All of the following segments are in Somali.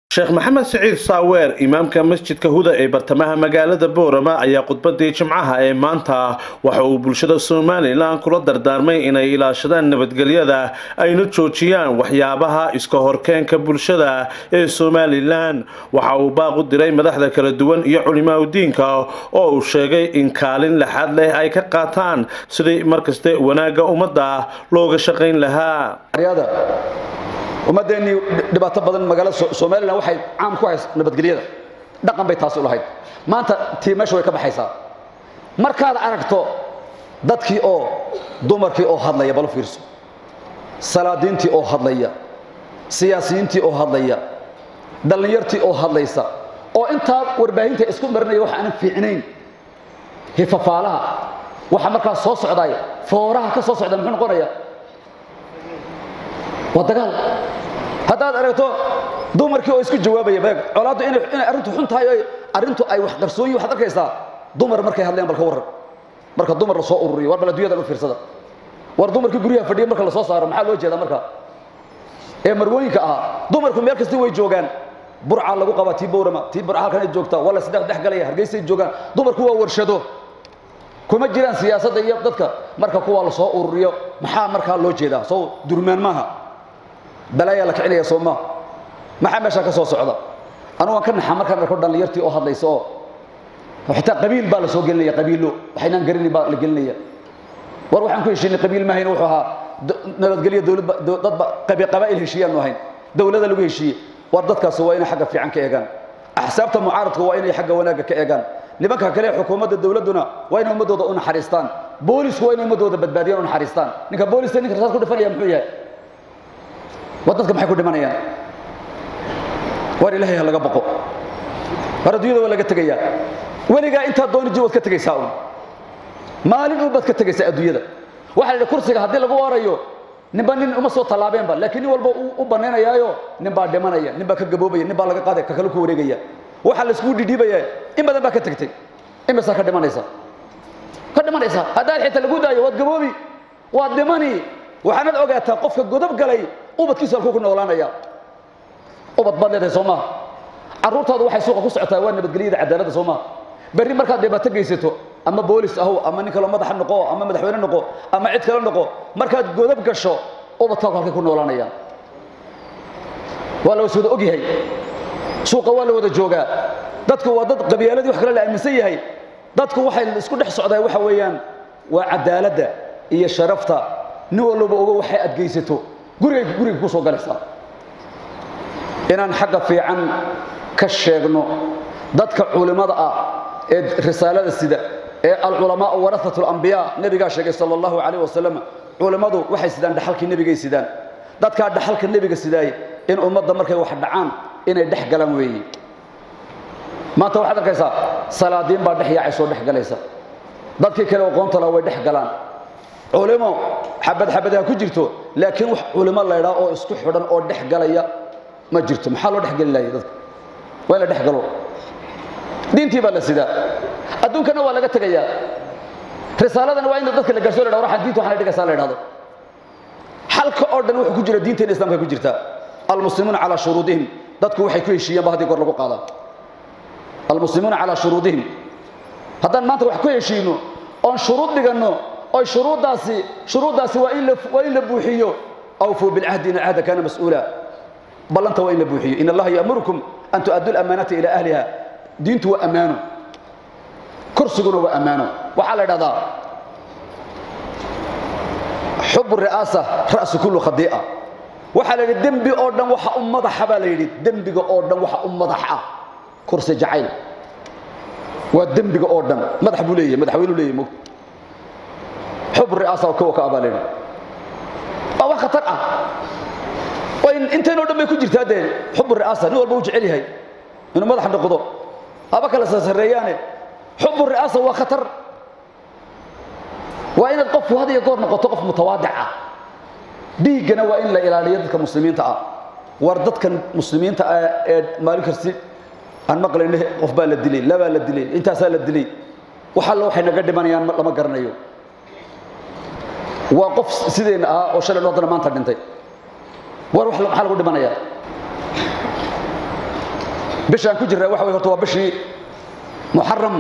sheekh maxamed siciid saaweer imaamka masjidka huda ee bartamaha magaalada boorama ayaa khudbadii jimcaha ee maanta waxa uu bulshada somalilan kula dardaarmay inay ilaashadaan nabadgelyada ayna joojiyaan waxyaabaha iska horkeenka bulshada ee somalilan waxa uu baaq u diray madaxda kala duwan iyo culimaa diinka oo uu sheegay in kaalin laxaad leh ay ka qaataan sidii markaste wanaagga ummadda looga shaqayn lahaa ummadeennii dhibaato badan magaalada somalilan waxay caam ku hays nabadgelyada dhaqan bay taasi u lahayd maanta tii meesha way ka baxaysaa markaad aragto dadkii oo dumarkii oo hadlaya bal fiirso salaadiintii oo hadlaya siyaasiyiintii oo hadlaya dhallinyartii oo hadlaysa oo intaa warbaahinta isku marinaya wax aanan fiicnayn hifafaalaha waxa markaa soo socdaay fooraha ka soo socda muxuu noqonaya waa dagaal haddaad aragto dumarkii oo isku jawaabaya beeg colaaddu inay arrintu xun tahay oo arrintu ay wax qarsoon waxaad arkaysaa dumar markay hadleen bal ka warran marka dumar la soo ururiyo war bal adduunyadan u fiirsada war dumarkii guryaha fadhiya marka la soo saaro maxaa loo jeedaa marka ee marwooyinka ahaa dumarku meel kasta way joogaan burca lagu qabaa tii bowrama tii burca halkan ay joogtaa waa la saddex dhex galaya hargeysay joogaan dumarku waa warshado kuma jiraan siyaasadda iyo dadka marka kuwa la soo ururiyo maxaa markaa loo jeedaa soo durmaan maaha balaayaa la kicinaya sooma maxaa meeshaa ka soo socda anu waan ka naxaa markaan arko dhallinyartii oo hadlaysa oo xitaa qabiil baa la soo gelinaya qabiilo waxaynaan garanin baa la gelinaya war waxaan ku heshiinay qabiil maahayn wuxuu ahaa nabadgelyo dowladba dadba qabaa'il heshiiyaanu ahayn dowlada lagu heshiiyey war dadkaasi waa inay xagga fiican ka eegaan axsaabta mucaaradka waa inay xagga wanaagga ka eegaan nimanka kale xukuumadda dowladduna waa inay ummadooda u naxariistaan boolisku waa inay ummadooda badbaadiyaan u naxariistaan ninka booliska ninka rasaas ku dhifanaya muxuu yahay war dadka maxay ku dhimanayaan war ilaahay ha laga baqo war adduunyada waa laga tegayaa weligaa intaa dooni jir waad ka tegaysaa un maalin un baad ka tegaysaa adduunyada waxaa la yidhi kursiga haddii lagu waarayo ninba nin uma soo tallaabeenba laakiin nin walba u banaynayaayo nin baa dhimanaya nin baa ka gaboobaya nin baa laga qaadaya ka kale ku wareegaya waxaa la iskugu dhidhiibaya in badan baa ka tegtay imisaa ka dhimanaysa ka dhimanaysa haddaad xitaa lagu daayo waad gaboobi waad dhimani waxaanad ogaataa qofka godob galay ubadkiisu halkuu ku noolaanaya ubad baad leedahay soo maaha carruurtaadu waxay suuqa ku socotaa waa nabadgelyada cadaaladda soo maaha berri markaad dhibaato geysato ama boolis ahow ama nin kaloo madaxa noqo ama madaxweyne noqo ama cid kale noqo markaad godob gasho ubadkaagu halkay ku noolaanayaan waa la wada ogyahay suuqa waa la wada joogaa dadku waa dad qabyaaladii wax kale la aaminsan yahay dadku waxay isku dhex socdaa waxa weeyaan waa cadaaladda iyo sharafta nin walba ogo waxay adgeysato guriga guriga ku soo galaysaa inaan xagga fiican ka sheegno dadka culimada ah ee risaalada sida ee alculamaa warathatu alambiyaa nabigaa sheegay sala allahu calayh wasalam culimmadu waxay sidaan dhaxalkii nebigay sidaan dadkaa dhaxalka nebiga sidaay in ummadda markay wax dhacaan inay dhex galaan weeye maanta waxaad arkaysaa salaadiin baa dhex yaacay soo dhex galaysa dadkii kale aqoonta laha way dhex galaan culimo xabad xabadaha ku jirto laakiin wax culimo laydhaa oo isku xidhan oo dhex galaya ma jirto maxaa loo dhex geli lahay dadka waa in la dhex galo diintii baa la sidaa adduunkana waa laga tegayaa risaaladana waa in dadka la gaarso la dhah waxaan diinta waxaan la dhigaysaa la idhahdo xalka oo dhan wuxuu ku jira diinteena islamka ku jirtaa almuslimuuna calaa shuruudihim dadku waxay ku heshiiyeen ba haddii goor lagu qaadaa almuslimuuna calaa shuruudihim haddaan maanta wax ku heshiino oon shuruud dhiganno oy shuruuddaasi shuruuddaasi waa in la waa in la buuxiyo awfuu bilcahdi ina alcahda kaana mas'uula ballanta waa in la buuxiyo in allaha ya'murukum an tu'addu lamaanata ilaa ahliha diintu waa ammaano kursiguna waa ammaano waxaa la idhahdaa xubu ri'aasa ra'su kullu khadii'a waxaa la yidhi dembi oo dhan waxa u madaxa baa la yidhi dembiga oo dhan waxa u madax ah kursi jacayl waa dembiga oo dhan madax buu leeyahay madaxweynu leeyahay mog xub ri'aasa kuwa ka abaa la yidhi waa wax khatar ah intaynoo dhan bay ku jirtaa dee xubu ri'aasa nin walba uu jecel yahay inuu madax noqdo haba kala sarsareeyaane xubu ri'aasa waa khatar waa inaad qofku had iyo goor noqoto qof mutawaadic ah dhiiggana waa in la ilaaliyo dadka muslimiinta ah war dadkan muslimiinta ah ee maalin kasti aan maqlayne qof baa la dilay labaa la dilay intaasaa la dilay wax alla waxay naga dhimanayaan lama garanayo waa qof sideenna ahaa oo shalay haddana maanta dhintay war wax maxaa lagu dhimanayaa bishaan ku jirraa waxa way horta waa bishii muxaram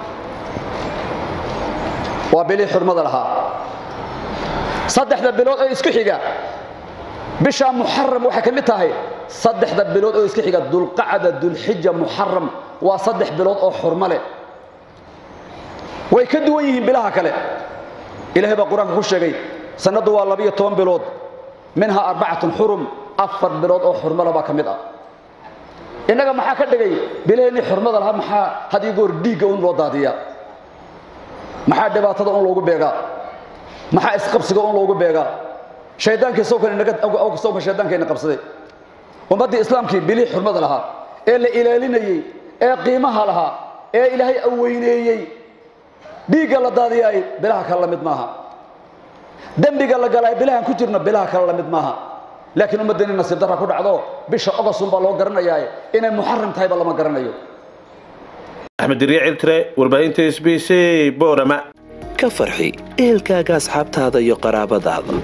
waa bilii xurmada lahaa saddexda bilood oo isku xiga bishaa muxaram waxay ka mid tahay saddexda bilood oo isku xiga dulqacda dulxija muxaram waa saddex bilood oo xurmo leh way ka duwan yihiin bilaha kale ilaahay baa qur-aanka ku sheegay sanaddu waa labiyo toban bilood minhaa arbacatun xurum afar bilood oo xurmala baa ka mid ah innaga maxaa ka dhigay bilaheennii xurmada lahaa maxaa had iyo goor dhiigga un loo daadiyaa maxaa dhibaatada un loogu beegaa maxaa isqabsiga un loogu beegaa shaydaankii sawkan shaydaankayna qabsaday ummaddii islaamkii bilihii xurmada lahaa ee la ilaalinayey ee qiimaha lahaa ee ilaahay aweyneeyey dhiigga la daadiyaay bilaha kale la mid maaha dembiga la galaay bilahan ku jirno bilaha kale la mid maaha laakiin ummaddeenni nasiib darra ku dhacdo bisha ogosun baa loo garanayaa inay muxaram tahayba lama garanayo axmed diriye ciltire warbaahinta s b c boorama ka farxi ehelkaaga asxaabtaada iyo qaraabadaada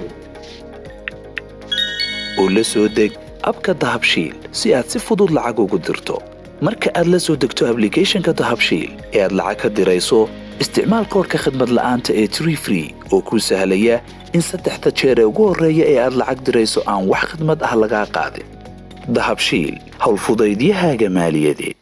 oo la soo deg abka dahabshiil si aad si fudud lacag ugu dirto marka aad la soo degto ablicathonka dahabshiil ee aad lacag ka dirayso isticmaal koorka khadmad la'aanta ee tree free oo kuu sahlaya in saddexda jeer ee ugu horreeya ee aad lacag dirayso aan wax khidmad ah lagaa qaadin dahabshiil howlfudaydiyahaaga maaliyadeed